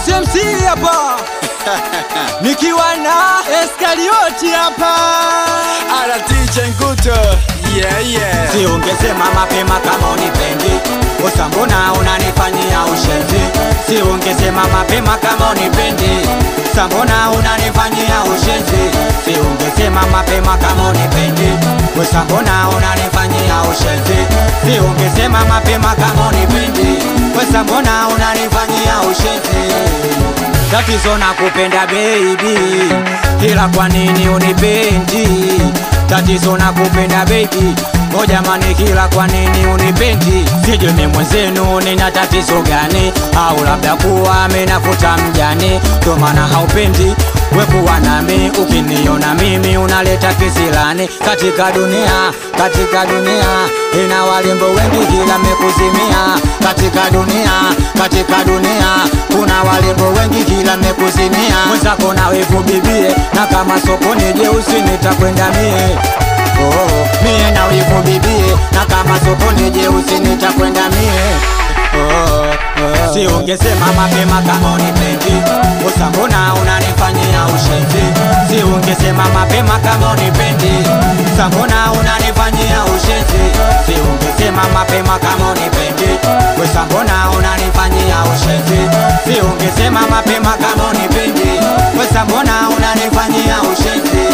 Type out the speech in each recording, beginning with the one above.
MC hapa nikiwa na Eskarioti hapa Ala DJ Nguto yeah, yeah. si ungesema mapema kama unipendi kosa mbona unanifanyia ushenzi si ungesema mapema kama unipendi sa mbona unanifanyia ushenzi si ungesema mapema kama unipendi kosa mbona unanifanyia ushenzi si ungesema mapema kama unipendi kosa mbona unanifanyia ushenzi tatizo na kupenda baby, ila kwa nini unipendi? Tatizo na kupenda baby, o jamani, kila kwa nini unipendi? Sijui mimi mwenzenu nina tatizo gani, au labda kuwa amenafuta mjani, ndo maana haupendi we kuwa nami. Ukiniona mimi unaleta kisilani katika dunia, katika dunia ina walimbo wengi, kila mekuzimia katika dunia, katika dunia kuna walimbo wengi, kila mekuzimia mwenzako na wivu bibie, na kama sokoni jeusi nitakwenda mie oh, mie na wivu bibie, na kama sokoni jeusi nitakwenda mie oh, oh. Si ungesema mapema kama unipendi, kosa mbona unanifanyia ushenzi? Si ungesema mapema kama unipendi, sa mbona unanifanyia ushenzi? Si ungesema mapema kama unipendi, kosa mbona unanifanyia ushenzi? Si ungesema mapema kama unipendi, kosa mbona unanifanyia ushenzi?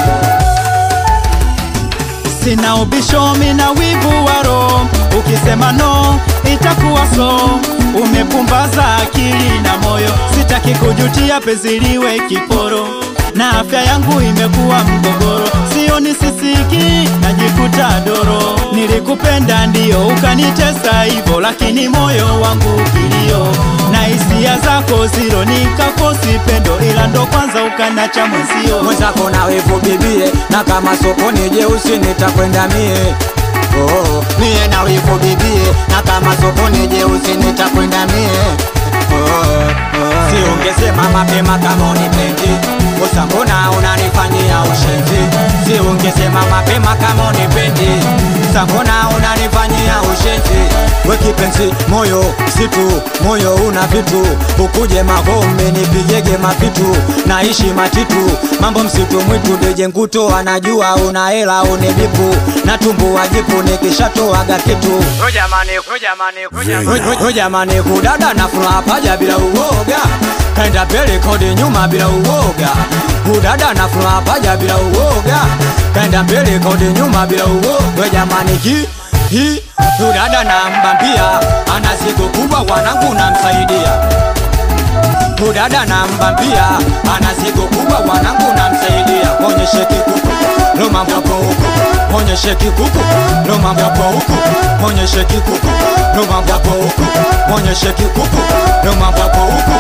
sina ubisho mina wivu wa roho ukisema no itakuwa so umepumbaza akili na moyo sitaki kujutia penzi liwe kiporo na afya yangu imekuwa mgogoro sioni sisiki najikuta doro nilikupenda ndio ukanitesa hivyo lakini moyo wangu kilio na hisia zako ziro nikakosi pendo ila ndo kwanza ukanacha mwenzio mwenzako na wivu bibie, na kama sokoni jeusi nitakwenda mie oh, mie na wivu bibie, na kama sokoni jeusi nitakwenda mie oh, oh. Si ungesema mapema kama unipendi, kosa mbona unanifanyia ushenzi? Si ungesema mapema kama unipendi, sa mbona unanifanyia ushenzi? We kipenzi, moyo msitu, moyo una vitu, ukuje magome nipigege mavitu, naishi matitu, mambo msitu mwitu, deje nguto anajua una hela unibipu, na tumbu wajipu nikishatoaga kitu Oh, jamani, oh, jamani, oh, jamani. Oi, oi, jamani kudada na furaha paja bila uoga kaenda mbele kodi nyuma bila uoga kudada na furaha paja bila uoga kaenda mbele kodi nyuma bila uoga We jamani ki hi kudada na mbambia ana siku kubwa wanangu namsaidia kudada na mbambia ana siku kubwa wanangu namsaidia onyeshe kikuku ndo mambo yapo huku onyeshe kikuku ndo mambo yapo huku onyeshe kikuku ndo mambo yapo huku onyeshe kikuku ndo mambo yapo huku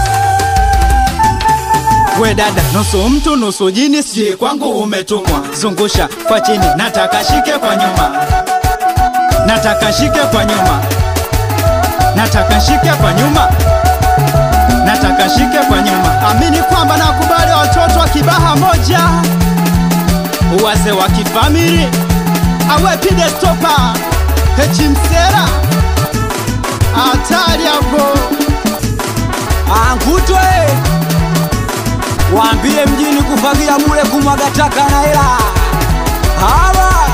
we dada nusu mtu nusu jini si kwangu umetumwa zungusha kwa chini nataka shike kwa nyuma nataka shike kwa nyuma nataka shike kwa nyuma nataka shike kwa nyuma amini kwamba nakubali watoto wa kibaha moja wase wa kifamili awe pide stopa hechimsera hatari hapo angutwe waambie mjini kufagia bure kumwaga taka na hela hawa